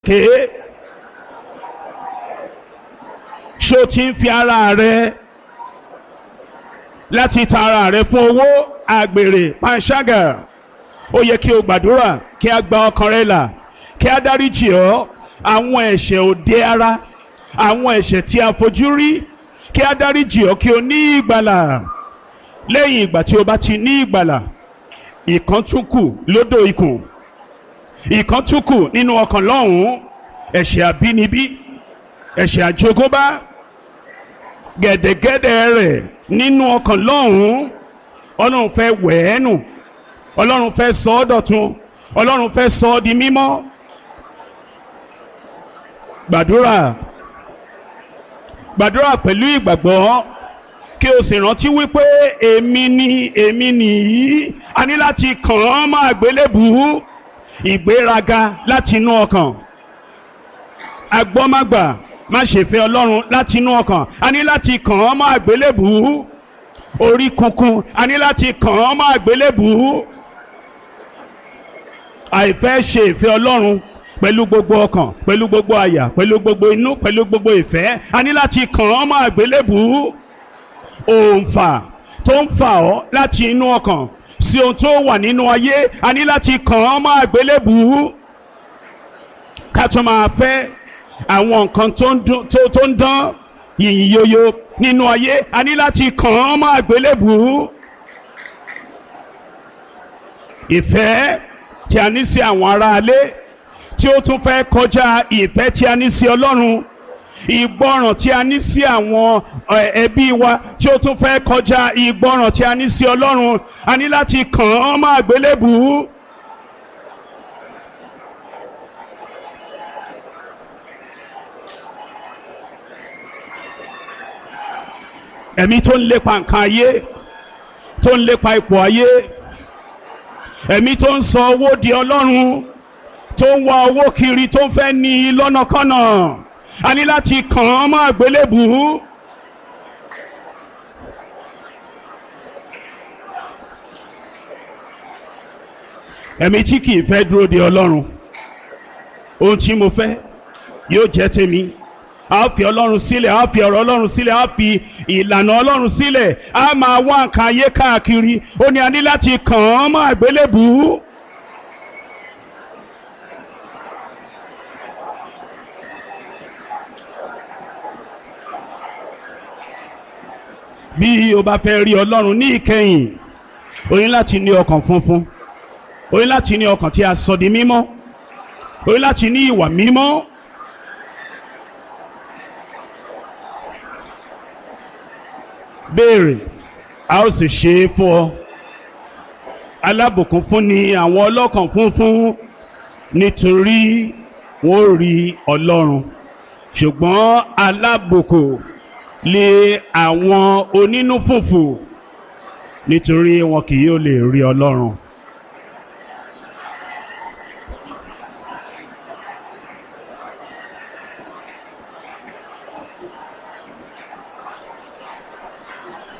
ké ṣó ti ń fi ara rẹ láti ta ara rẹ fún owó àgbèrè panṣágà ó yẹ kí o gbàdúrà kí a gba ọkàn rẹ là kí a dáríjì ọ́ àwọn ẹ̀ṣẹ̀ òde ara àwọn ẹ̀ṣẹ̀ tí a fojú rí kí a dáríjì ọ́ kí o ní ìgbàlà lẹ́yìn ìgbà tí o bá ti ní ìgbàlà ìkan tún kù lódò ikùn ìkan tún kù nínú ọkàn lọ́hùn-ún ẹ̀ṣẹ̀ àbínibí ẹ̀ṣẹ̀ àjogúnbá gẹ̀dẹ̀gẹ̀dẹ̀ rẹ̀ nínú ọkàn lọ́hùn-ún ọlọ́run fẹ́ wẹ̀ ẹ́ nù ọlọ́run fẹ́ sọ ọ́ dọ̀tun ọlọ́run fẹ́ sọ ọ́ di mímọ́ gbàdúrà gbàdúrà pẹ̀lú ìgbàgbọ́ kí o sì rántí wípé èmi ni èmi nìyí a ní láti kàn án mọ́ àgbélébùú ìgbéraga láti inú ọkàn agbọ́mágbà má ṣe fẹ́ ọlọ́run láti inú ọkàn a ní láti kàn án mọ́ àgbélébùú orí kunkun a ní láti kàn án mọ́ àgbélébùú àìfẹ́ ṣe ìfẹ́ ọlọ́run pẹ̀lú gbogbo ọkàn pẹ̀lú gbogbo àyà pẹ̀lú gbogbo inú pẹ̀lú gbogbo ìfẹ́ a ní láti kàn án mọ́ àgbélébùú òǹfà tó ń fà ọ́ láti inú ọkàn sí ohun tó wà nínú ayé a ní láti kàn án mọ́ àgbélébùú ká tó máa fẹ́ àwọn nǹkan tó ń dún- tó- tó ń dán yìnyín yoyo nínú ayé a ní láti kàn án mọ́ àgbélébùú ìfẹ́ tí a ní sí àwọn aráalé tí ó tún fẹ́ kọjá ìfẹ́ tí a ní sí ọlọ́run ìgbọràn tí a ní sí àwọn ẹ, ẹbí wa tí ó tún fẹ́ kọjá ìgbọràn tí a ní sí ọlọ́run a ní láti kàn án mọ́ àgbélébùú. ẹ̀mí tó ń lépa nǹkan ayé tó ń lépa ipò ayé ẹ̀mí tó ń sọ owó di ọlọ́run tó ń wá owó kiri tó ń fẹ́ ní i lọ́nàkọ́nà a ní láti kàn án mọ́ àgbélébùú. ẹ̀mí tí kì í fẹ́ dúró de ọlọ́run ohun tí mo fẹ́ yóò jẹ́ tèmi a fi ọlọ́run sílẹ̀ a fi ọ̀rọ̀ ọlọ́run sílẹ̀ a fi ìlànà ọlọ́run sílẹ̀ a máa wá nǹkan ayé káàkiri ó ní a ní láti kàn án mọ́ àgbélébùú. bí o bá fẹ́ rí ọlọ́run ní ìkẹyìn o ní láti ní ọkàn funfun o ní láti ní ọkàn tí a sọ di mímọ́ o ní láti ní ìwà mímọ́. béèrè a ó sì ṣe é fún ọ alábùkún fún ni àwọn ọlọ́kàn funfun nítorí wọn ò rí ọlọ́run ṣùgbọ́n alábùkún lé àwọn onínú fùfù nítorí wọn kì yóò lè rí ọlọ́run.